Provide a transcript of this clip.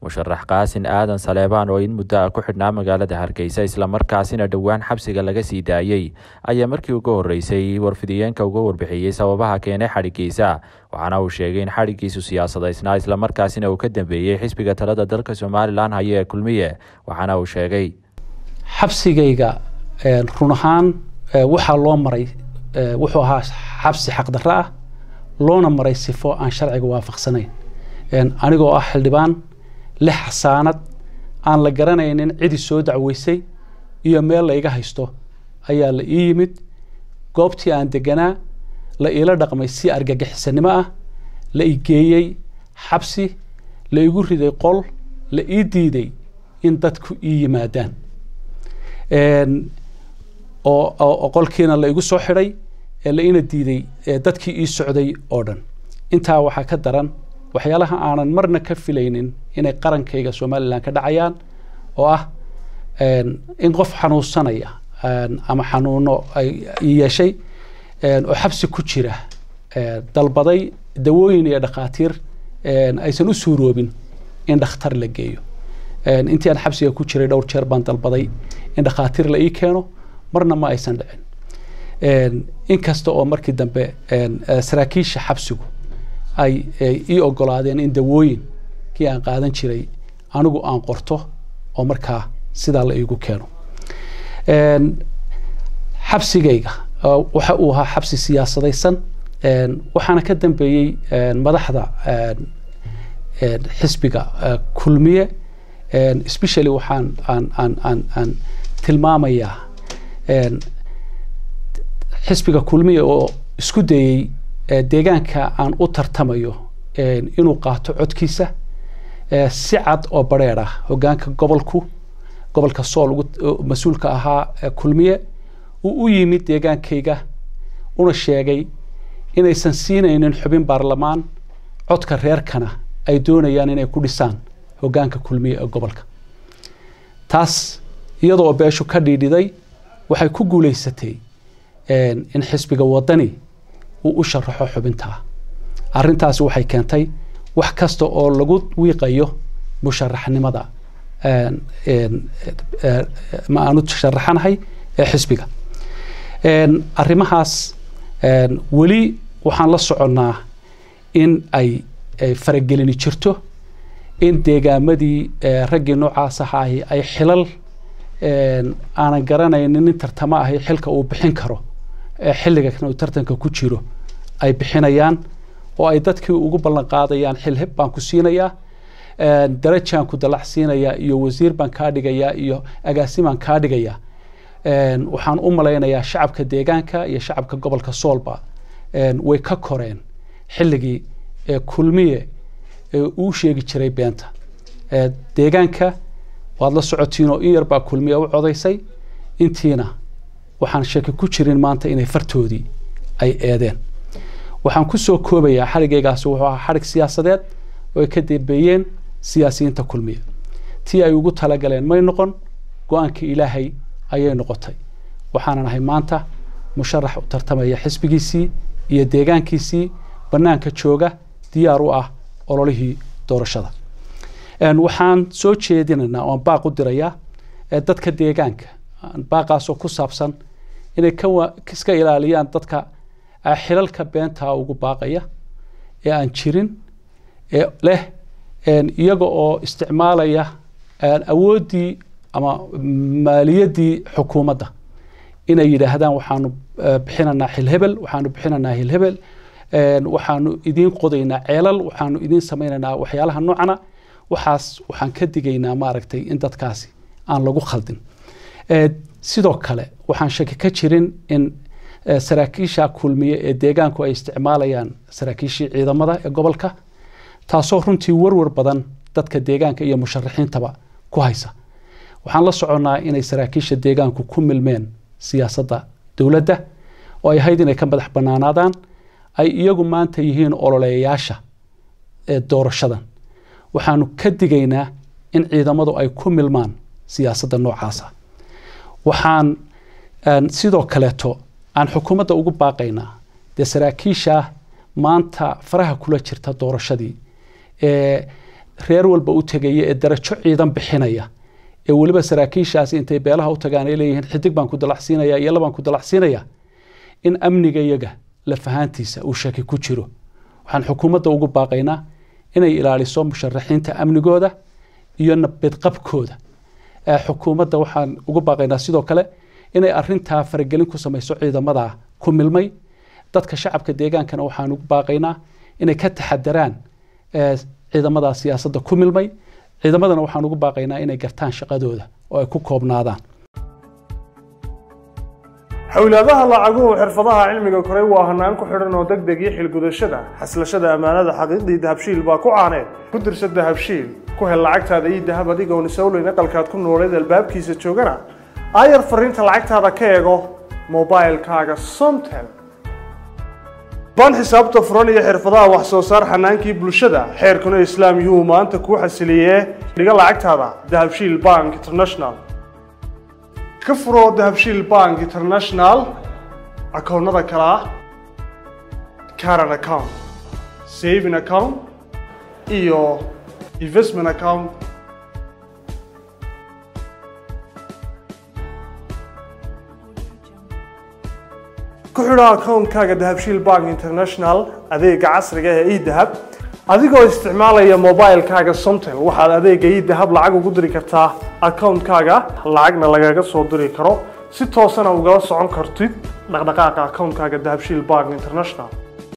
musharax qaasin aadan saleebaan oo in muddo ah ku xidhnaa magaalada hargeysa islamarkaasina dhowaan xabsiga laga sii daayey ayaa markii ugu horreysay warfidiyeenka uga warbixiyey sababaha keenay xadhigiisa waxaana uu sheegay in xadhigiisu siyaasadaysnaa islamarkaasina uu ka dambeeyey xisbiga talada dalka somalilan haya ee kulmiye waxaana uu sheegay xabsigayga run ahaan waxaa loo maray wuxuu ahaa xabsi xaqdarro ah loona maray sifo aan sharciga waafaqsanayn anigoo ah xildhibaan lix xasaanad aan la garanaynin cidi soo dacweysay iyo meel la iga haysto ayaa la ii yimid goobtii aan deganaa la iila dhaqmay si argagixisanimo ah la i geeyey xabsi la igu riday qol la ii diiday in dadku ii yimaadaan oo qolkiina la igu soo xidhay la ina diiday dadkii ii socday oo dhan intaa waxaa ka daran waxyaalaha aanan marna ka filaynin inay qarankayga somalilan ka dhacayaan oo ah in qof xanuunsanaya ama xanuuno ay yeeshay oo xabsi ku jira dalbaday dawooyin iyo dhakhaatiir aysan u suuroobin in dhakhtar la geeyo intii aan xabsiga ku jiray dhowr jeer baan dalbaday in dhakhaatiir la ii keeno marna ma aysan dhicin inkasta oo markii dambe saraakiisha xabsigu ay ii ogolaadeen in dawooyin kii aan qaadan jiray anigu aan qorto oo markaa sidaa la iigu keeno xabsigayga waxa uu ahaa xabsi siyaasadaysan waxaana ka dambeeyey madaxda xisbiga kulmiye specially waxaan aan aan aan aan tilmaamayaa xisbiga kulmiye oo isku dayey deegaanka aan u tartamayo inuu qaato codkiisa si cad oo bareer ah hogaanka gobolku gobolka sool mas-uulka ahaa kulmiye uu u yimid deegaankayga una sheegay inaysan siinaynin xubin baarlamaan codka reerkana ay doonayaan inay ku dhisaan hogaanka kulmiye ee gobolka taas iyadoo beeshu ka dhiidhiday waxay ku guulaysatay in xisbiga wadani uu u sharaxo xubintaa arrintaasi waxay keentay wax kasta oo lagu wiiqayo musharaxnimada ma aanu sharaxanahay ee xisbiga arrimahaas weli waxaan la soconnaa in ay faragelini jirto in deegaamadii raggii noocaas ahaahi ay xilal aanan garanaynin nin tartamo ahi xilka uu bixin karo xilliga uu tartanka ku jiro ay bixinayaan oo ay dadkii ugu ballan qaadayaan xil heb baan ku siinayaa darajaan ku dalac siinayaa iyo wasiir baan kaa dhigayaa iyo agaasimaan kaa dhigayaa waxaan u malaynayaa shacabka deegaanka iyo shacabka gobolka soolba way ka koreen xilligii kulmiye uu sheegi jiray beenta deegaanka waad la socotiin oo in yar baa kulmiye u codaysay intiina waxaan sheeki ku jirin maanta inay fartoodii ay eedeen waxaan kusoo koobayaa xarigaygaasi wuxuu ahaa xarig siyaasadeed oo ay ka dambeeyeen siyaasiyiinta kulmiye tii ay ugu talagaleen may noqon go-aankii ilaahay ayay noqotay waxaanan ahay maanta musharax u tartamaya xisbigiisii iyo deegaankiisii bannaanka jooga diyaar u ah ololihii doorashada waxaan soo jeedinaynaa oan baaq u dirayaa dadka deegaanka baaqaasoo ku saabsan inay iska ilaaliyaan dadka xilalka beentaa ugu baaqaya ee aan jirin ee leh iyaga oo isticmaalaya awooddii ama maaliyaddii xukuumadda inay yidhaahdaan waxaanu bixinanaa xilhebel waxaanu bixinanaa hilhebel waxaanu idiin qodaynaa ceelal waxaanu idiin samaynaynaa waxyaalaha noocana waxaas waxaan ka digaynaa maaragtay in dadkaasi aan lagu khaldin sidoo kale waxaan shaki ka jirin in saraakiisha kulmiye ee deegaanku ay isticmaalayaan saraakiishii ciidamada ee gobolka taasoo runtii warwar badan dadka deegaanka iyo musharaxiintaba ku haysa waxaan la soconnaa inay saraakiisha deegaanku ku milmeen siyaasadda dowladda oo ay ahayd inay ka madax bannaanaadaan ay iyagu maanta yihiin ololeeyayaasha ee doorashadan waxaanu ka digaynaa in ciidamadu ay ku milmaan siyaasadda noocaasa waxaan sidoo kaleeto aan xukuumadda ugu baaqaynaa dee saraakiisha maanta faraha kula jirta doorashadii ee reer walba u tegaya ee darajo ciidan bixinaya ee weliba saraakiishaasi intay beelaha u tagaan ay leeyihiin xidig baan ku dalacsiinaya iyo labaan ku dalacsiinaya in amniga iyaga lafahaantiisa uu shaki ku jiro waxaan xukuumadda ugu baaqaynaa inay ilaaliso musharaxiinta amnigooda iyo nabadqabkooda xukuumadda waxaan ugu baaqaynaa sidoo kale inay arintaa faragelin ku samayso ciidamada ku milmay dadka shacabka deegaankana waxaan ugu baaqaynaa inay ka taxadaraan ciidamada siyaasadda ku milmay ciidamadana waxaan ugu baaqaynaa inay gartaan shaqadooda oo ay ku koobnaadaan xowlaadaha lacaguhu xirfadaha cilmiga koray waa hanaan ku xidhan oo deg deg iyo xilgudashada xaslashada ammaanada xaqiiqdii dahabshiil baa ku caaneed ku dirsa dahabshiil ku hel lacagtaada iyo dahab adigoon isowleyn aqalkaad ku nooleed albaabkiisa joogana aayar fariinta lacagtaada ka eego mobilkaaga somtel baan xisaabta furan iyo xirfadaha wax soo saar xanaankii bulshada xeerkuna islaam yuhu maanta kuu xasiliyee dhiga lacagtaada dahabshiil bank international ka furo dahabshiil bank international akoonnada kale ah caran account saving account iyo investment account ku xidho akoonkaaga dahabshiil bank international adeega casriga ee edahab adigoo isticmaalaya mobilkaaga somtel waxaad adeega edahab lacag ugu diri kartaa akoonkaaga lacagna lagaga soo diri karo si toosana ugala socon kartid dhaqdhaqaaqa akoonkaaga dahabshiil bank international